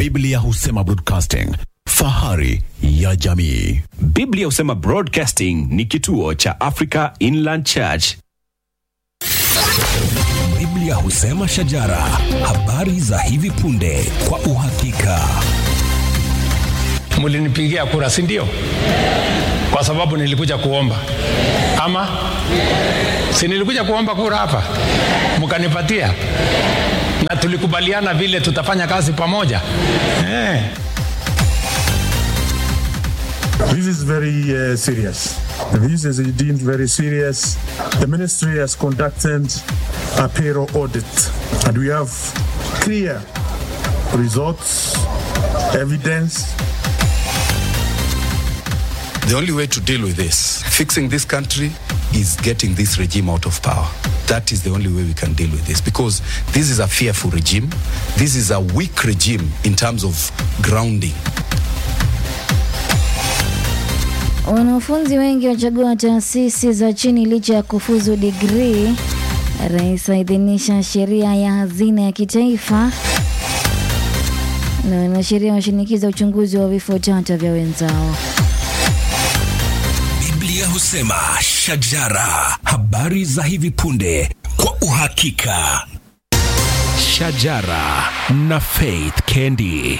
Biblia husema broadcasting, fahari ya jamii. Biblia husema Broadcasting ni kituo cha Africa Inland Church. Biblia husema shajara, habari za hivi punde kwa uhakika. mlinipigia kura si ndio kwa sababu nilikuja kuomba ama si nilikuja kuomba kura hapa mkanipatia na tulikubaliana vile tutafanya kazi pamoja eh. This is very uh, serious. This is deemed very serious. The ministry has conducted a payroll audit, and we have clear results, evidence. The only way to deal with this, fixing this country, is getting this regime out of power. That is the only way we can deal with this because this is a fearful regime. This is a weak regime in terms of grounding. Wanafunzi wengi wachagua taasisi za chini licha ya kufuzu digrii. Rais aidhinisha sheria ya hazina ya kitaifa, na wanasheria washinikiza uchunguzi wa vifo tata vya wenzao. Biblia husema shajara, habari za hivi punde kwa uhakika. Shajara na Faith Kendi.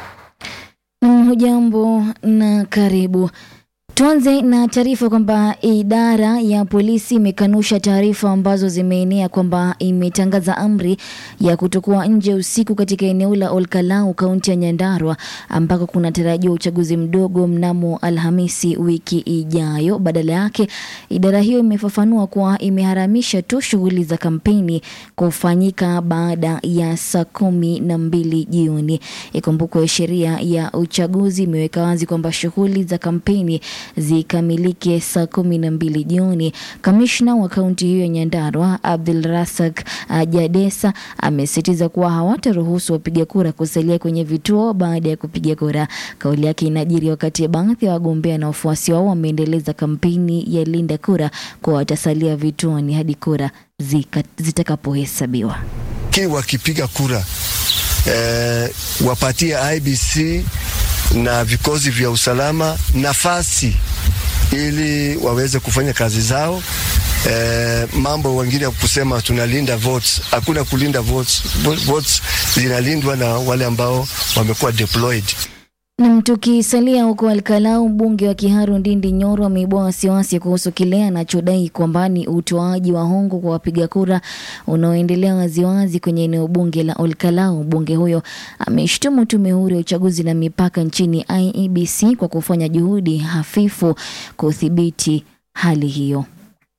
Hujambo na karibu. Tuanze na taarifa kwamba idara ya polisi imekanusha taarifa ambazo zimeenea kwamba imetangaza amri ya kutokuwa nje usiku katika eneo la Olkalau, kaunti ya Nyandarua, ambako kunatarajiwa uchaguzi mdogo mnamo Alhamisi wiki ijayo. Badala yake, idara hiyo imefafanua kuwa imeharamisha tu shughuli za kampeni kufanyika baada ya saa kumi na mbili jioni. Ikumbukwe sheria ya uchaguzi imeweka wazi kwamba shughuli za kampeni zikamilike saa kumi na mbili jioni. Kamishna wa kaunti hiyo ya Nyandarua Abdul Rasak uh, Jadesa amesisitiza kuwa hawataruhusu wapiga kura kusalia kwenye vituo baada ya kupiga kura. Kauli yake inajiri wakati baadhi ya wagombea na wafuasi wao wameendeleza kampeni ya linda kura kuwa watasalia vituoni hadi kura zika- zitakapohesabiwa. lakini wakipiga kura eh, wapatie IBC na vikosi vya usalama nafasi ili waweze kufanya kazi zao. Eh, mambo wengine ya kusema tunalinda votes, hakuna kulinda votes. Vo- Votes zinalindwa na wale ambao wamekuwa deployed. Nam, tukisalia huko Alkalau, mbunge wa Kiharu Ndindi Nyoro ameibua wasiwasi kuhusu kile anachodai kwamba ni utoaji wa hongo kwa wapiga kura unaoendelea waziwazi kwenye eneo bunge la Olkalau. Mbunge huyo ameshtumu tume huru ya uchaguzi na mipaka nchini IEBC kwa kufanya juhudi hafifu kudhibiti hali hiyo.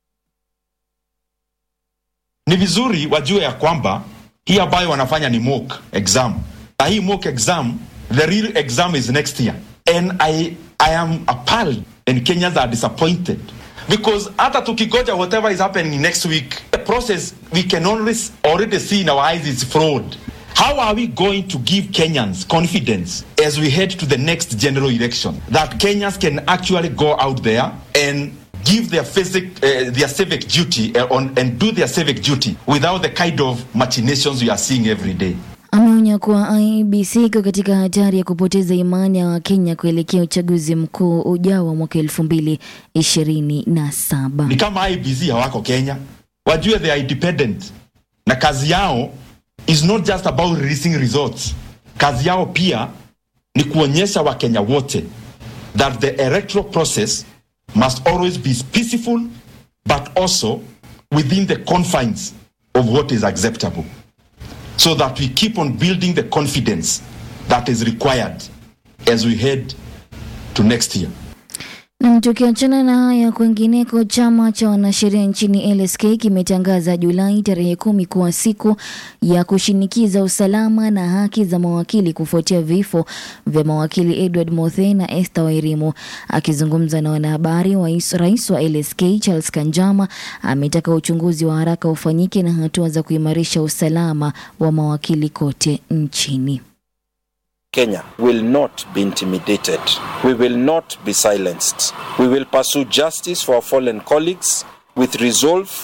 ni vizuri wajue ya kwamba hii ambayo wanafanya ni mock exam na hii mock exam the real exam is next year and i, I am appalled and kenyans are disappointed because hata tukigoja whatever is happening next week the process we can always already see in our eyes is fraud how are we going to give kenyans confidence as we head to the next general election that kenyans can actually go out there and give their basic, uh, their civic duty uh, on, and do their civic duty without the kind of machinations we are seeing every day. Ameonya kuwa IEBC iko katika hatari ya kupoteza imani ya Wakenya kuelekea uchaguzi mkuu ujao wa mwaka elfu mbili ishirini na saba. Ni kama IBC hawako Kenya, wajue they are independent na kazi yao is not just about releasing results. Kazi yao pia ni kuonyesha Wakenya wote that the electoral process must always be peaceful but also within the confines of what is acceptable so that we keep on building the confidence that is required as we head to next year. Na tukiachana na haya, kwingineko, chama cha wanasheria nchini LSK kimetangaza Julai tarehe kumi kuwa siku ya kushinikiza usalama na haki za mawakili kufuatia vifo vya mawakili Edward Mothee na Esther Wairimu. Akizungumza na wanahabari, wais- rais wa LSK Charles Kanjama ametaka uchunguzi wa haraka ufanyike na hatua za kuimarisha usalama wa mawakili kote nchini. Kenya will not be intimidated. We will not be silenced. We will pursue justice for our fallen colleagues with resolve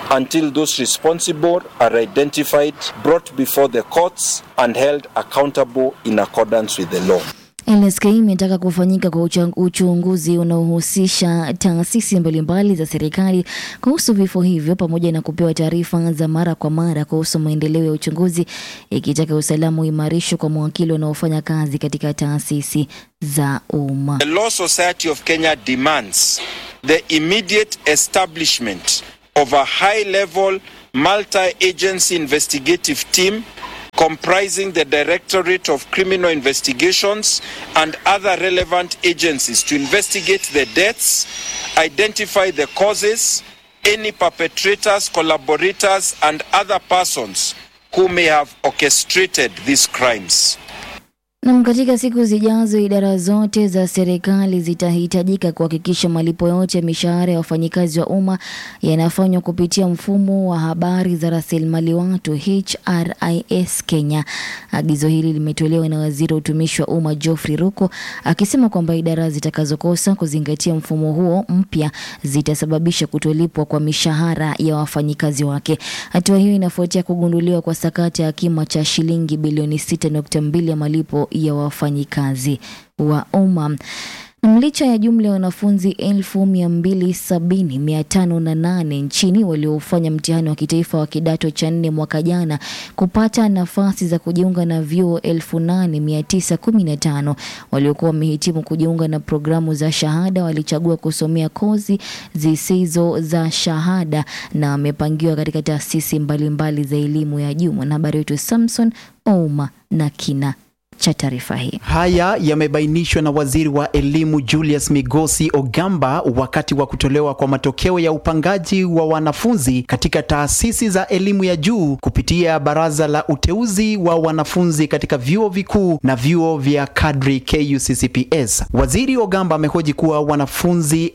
until those responsible are identified, brought before the courts, and held accountable in accordance with the law. LSK imetaka kufanyika kwa uchang- uchunguzi unaohusisha taasisi mbalimbali za serikali kuhusu vifo hivyo pamoja na kupewa taarifa za mara kwa mara kuhusu maendeleo ya uchunguzi, ikitaka usalama uimarishwe kwa mawakili wanaofanya kazi katika taasisi za umma. The Law Society of Kenya demands the immediate establishment of a high level multi agency investigative team comprising the Directorate of Criminal Investigations and other relevant agencies to investigate the deaths, identify the causes, any perpetrators, collaborators, and other persons who may have orchestrated these crimes. Nam, katika siku zijazo idara zote za serikali zitahitajika kuhakikisha malipo yote ya mishahara ya wafanyikazi wa umma yanafanywa kupitia mfumo wa habari za rasilimali watu HRIS Kenya. Agizo hili limetolewa na waziri wa utumishi wa umma Geoffrey Ruko akisema kwamba idara zitakazokosa kuzingatia mfumo huo mpya zitasababisha kutolipwa kwa mishahara ya wafanyikazi wake. Hatua hiyo inafuatia kugunduliwa kwa sakata ya kima cha shilingi bilioni 6.2 ya malipo ya wafanyikazi wa umma. Na licha ya jumla ya wanafunzi elfu mia mbili sabini mia tano na nane nchini waliofanya mtihani wa kitaifa wa kidato cha nne mwaka jana kupata nafasi za kujiunga na vyuo elfu nane mia tisa kumi na tano waliokuwa wamehitimu kujiunga na programu za shahada walichagua kusomea kozi zisizo za shahada na wamepangiwa katika taasisi mbalimbali za elimu ya juu. Mwanahabari wetu Samson Ouma na kina cha taarifa hii. Haya yamebainishwa na waziri wa elimu Julius Migosi Ogamba wakati wa kutolewa kwa matokeo ya upangaji wa wanafunzi katika taasisi za elimu ya juu kupitia baraza la uteuzi wa wanafunzi katika vyuo vikuu na vyuo vya kadri KUCCPS. Waziri Ogamba amehoji kuwa wanafunzi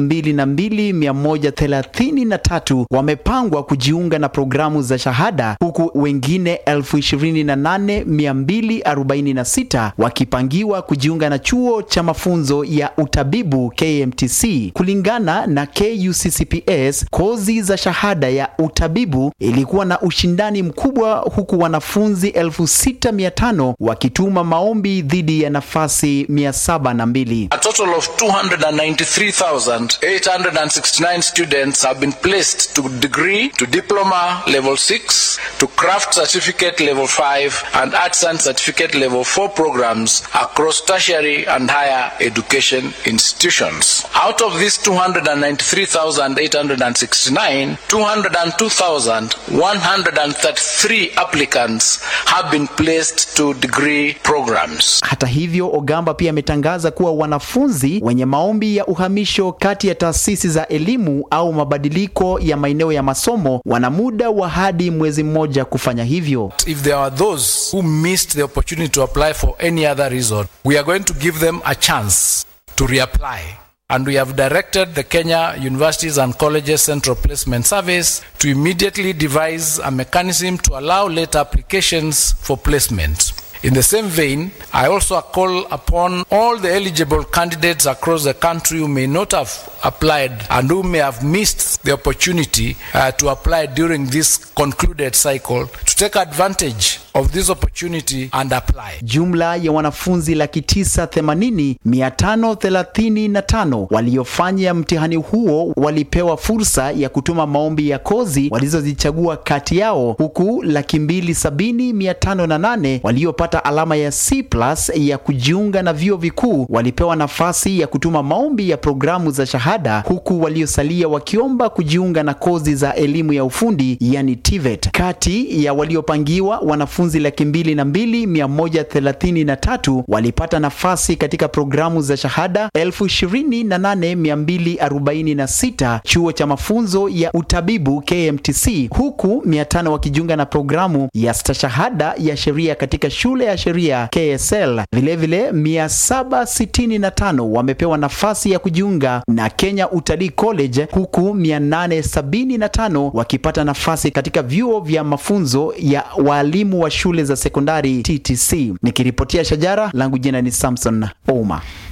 22,133 wamepangwa kujiunga na programu za shahada huku wengine 28,240 46 wakipangiwa kujiunga na chuo cha mafunzo ya utabibu KMTC. Kulingana na KUCCPS, kozi za shahada ya utabibu ilikuwa na ushindani mkubwa, huku wanafunzi 6500 wakituma maombi dhidi ya nafasi 702. A total of 293,869 students have been placed to degree, to diploma level 6, to craft certificate level 5, and arts and certificate level 4 programs across tertiary and higher education institutions. Out of these 293,869, 202,133 applicants have been placed to degree programs. Hata hivyo, Ogamba pia ametangaza kuwa wanafunzi wenye maombi ya uhamisho kati ya taasisi za elimu au mabadiliko ya maeneo ya masomo wana muda wa hadi mwezi mmoja kufanya hivyo. If there are those who missed the opportunity to apply for any other reason, we are going to give them a chance to reapply. And we have directed the Kenya Universities and Colleges Central Placement Service to immediately devise a mechanism to allow late applications for placement. In the same vein, I also call upon all the eligible candidates across the country who may not have applied and who may have missed the opportunity uh, to apply during this concluded cycle to take advantage of this opportunity and apply. Jumla ya wanafunzi laki tisa themanini mia tano thelathini na tano waliofanya mtihani huo walipewa fursa ya kutuma maombi ya kozi walizozichagua kati yao, huku laki mbili sabini mia tano na nane waliopata alama ya C plus ya kujiunga na vyuo vikuu walipewa nafasi ya kutuma maombi ya programu za shahada, huku waliosalia wakiomba kujiunga na kozi za elimu ya ufundi yani TVET. Kati ya waliopangiwa wanafunzi laki mbili na mbili mia moja thelathini na tatu walipata nafasi katika programu za shahada elfu ishirini na nane mia mbili arobaini na sita chuo cha mafunzo ya utabibu KMTC, huku mia tano wakijiunga na programu ya stashahada ya sheria katika shule ya sheria KSL. Vilevile mia saba sitini na tano wamepewa nafasi ya kujiunga na Kenya Utalii College, huku mia nane sabini na tano wakipata nafasi katika vyuo vya mafunzo ya waalimu wa shule za sekondari TTC. Nikiripotia Shajara, langu jina ni Samson Ouma.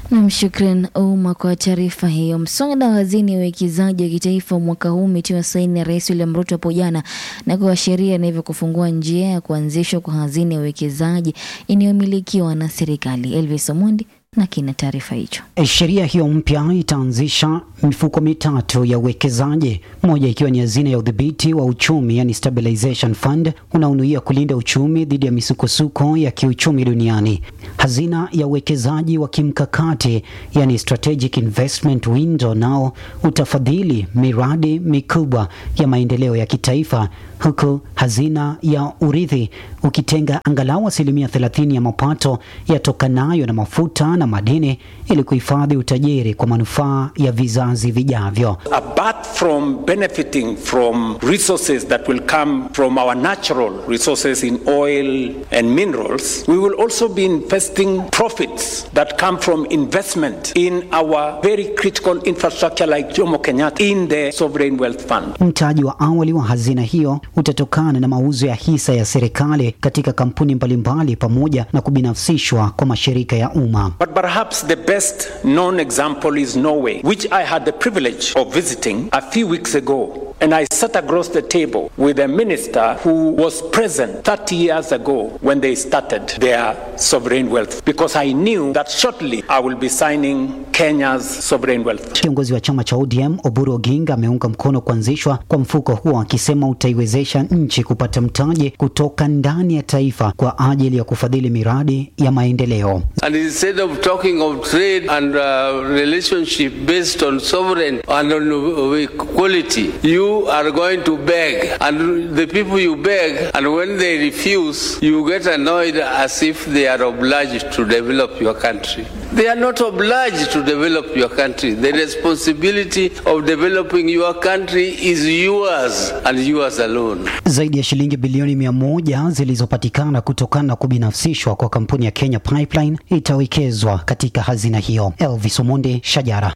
Nam, shukran umma kwa taarifa hiyo. Mswada wa hazini ya uwekezaji wa kitaifa mwaka huu umetiwa saini na Rais William Ruto hapo jana na kuwa sheria na hivyo kufungua njia ya kuanzishwa kwa hazini ya uwekezaji inayomilikiwa na serikali. Elvis Omondi na kina taarifa hicho. Sheria hiyo mpya itaanzisha mifuko mitatu ya uwekezaji, moja ikiwa ni hazina ya udhibiti wa uchumi, yani stabilization fund, unaonuia kulinda uchumi dhidi ya misukosuko ya kiuchumi duniani. Hazina ya uwekezaji wa kimkakati, yani strategic investment window, nao utafadhili miradi mikubwa ya maendeleo ya kitaifa, huku hazina ya urithi ukitenga angalau asilimia 30 ya mapato yatokanayo na mafuta na madini ili kuhifadhi utajiri kwa manufaa ya vizazi vijavyo. apart from benefiting from resources that will come from our natural resources in oil and minerals, we will also be investing profits that come from investment in our very critical infrastructure like Jomo Kenyatta in the sovereign wealth fund. Mtaji wa awali wa hazina hiyo utatokana na mauzo ya hisa ya serikali katika kampuni mbalimbali pamoja na kubinafsishwa kwa mashirika ya umma. But perhaps the best known example is Norway, which I had the privilege of visiting a few weeks ago. And I sat across the table with a minister who was present 30 years ago when they started their sovereign wealth, because I knew that shortly I will be signing Kenya's sovereign wealth. Kiongozi wa chama cha ODM Oburu Oginga ameunga mkono kuanzishwa kwa mfuko huo akisema utaiwezesha nchi kupata mtaji kutoka ndani ya taifa kwa ajili ya kufadhili miradi ya maendeleo. And instead of talking of trade and uh, relationship based on sovereign and on equality, you are going to beg. And the people you beg, and when they refuse, you get annoyed as if they are obliged to develop your country. They are not obliged to develop your country. The responsibility of developing your country is yours and yours alone. Zaidi ya shilingi bilioni mia moja zilizopatikana kutokana na kubinafsishwa kwa kampuni ya Kenya Pipeline itawekezwa katika hazina hiyo. Elvis Omonde, Shajara.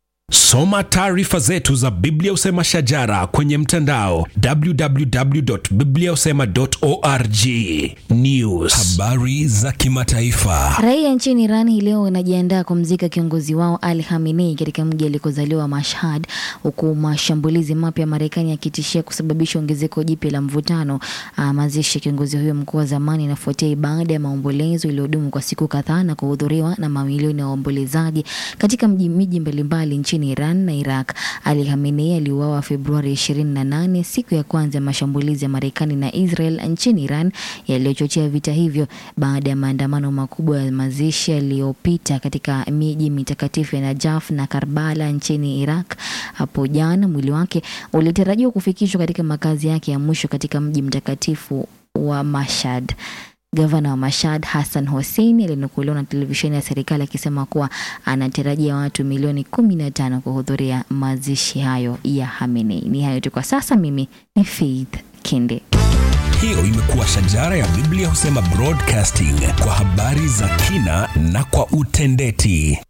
Soma taarifa zetu za Biblia Usema Shajara kwenye mtandao www.bibliausema.org. News, habari za kimataifa. Raia nchini Iran hii leo wanajiandaa kumzika kiongozi wao Ali Khamenei katika mji alikozaliwa Mashhad, huku mashambulizi mapya ya Marekani yakitishia kusababisha ongezeko jipya la mvutano. Ah, Mazishi ya kiongozi huyo mkuu wa zamani inafuatia ibada ya maombolezo iliyodumu kwa siku kadhaa na kuhudhuriwa na mamilioni ya waombolezaji katika mji miji mbalimbali nchini Iran na Iraq. Ali Khamenei aliuawa Februari 28, siku ya kwanza ya mashambulizi ya Marekani na Israel nchini Iran yaliyochochea vita hivyo baada ya maandamano makubwa ya mazishi yaliyopita katika miji mitakatifu ya Najaf na Karbala nchini Iraq. Hapo jana mwili wake ulitarajiwa kufikishwa katika makazi yake ya mwisho katika mji mtakatifu wa Mashhad. Gavana wa Mashhad Hassan Hossein alinukuliwa na televisheni ya serikali akisema kuwa anatarajia watu milioni kumi na tano kuhudhuria mazishi hayo ya Khamenei. Ni hayo tu kwa sasa. Mimi ni Faith Kinde. Hiyo imekuwa Shajara ya Biblia Husema Broadcasting kwa habari za kina na kwa utendeti.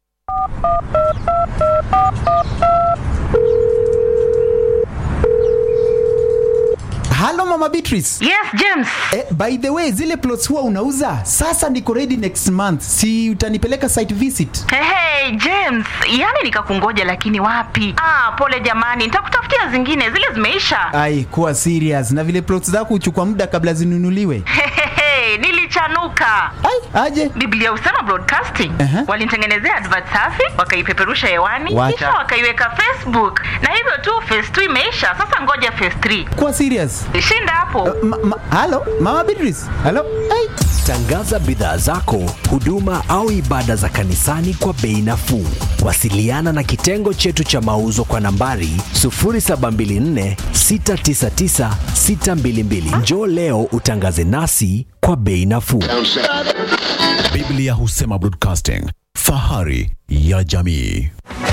Halo Mama Beatrice. Yes, James. Eh, by the way, zile plots huwa unauza sasa niko ready next month, si utanipeleka site visit? Hey, hey, James, yani nikakungoja lakini wapi? Ah, pole jamani, nitakutafutia zingine, zile zimeisha. Ai, kuwa serious. Na vile plots zako huchukua muda kabla zinunuliwe. Hehehe, nilichanuka. Ai, aje? Biblia Usema Broadcasting Aha. walinitengenezea advert safi, wakaipeperusha hewani, Wacha. kisha wakaiweka Facebook, na hivyo tu phase 2 imeisha. Sasa ngoja phase 3. Kuwa serious. Shinda hapo. Ma, ma, halo Mama Beatrice. Halo. Ai. Tangaza bidhaa zako, huduma au ibada za kanisani kwa bei nafuu. Wasiliana na kitengo chetu cha mauzo kwa nambari 0724 699 622. Njoo leo utangaze nasi kwa bei nafuu. Biblia Husema Broadcasting, fahari ya jamii.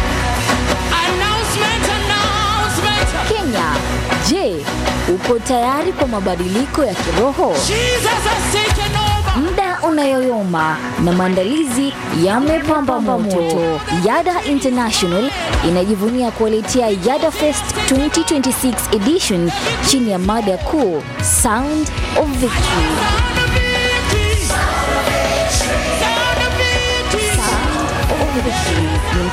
Kenya, je, uko tayari kwa mabadiliko ya kiroho? Muda unayoyoma na maandalizi yamepamba moto. Yada International inajivunia kuwaletea Yada Fest 2026 edition chini ya mada kuu Sound of Victory. Sound of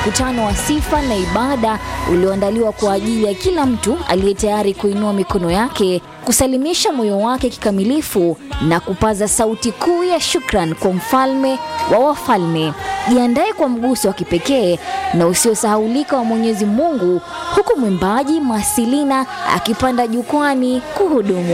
mkutano wa sifa na ibada ulioandaliwa kwa ajili ya kila mtu aliye tayari kuinua mikono yake, kusalimisha moyo wake kikamilifu na kupaza sauti kuu ya shukran kwa mfalme wa wafalme. Jiandae kwa mguso wa kipekee na usiosahaulika wa Mwenyezi Mungu, huku mwimbaji Masilina akipanda jukwani kuhudumu.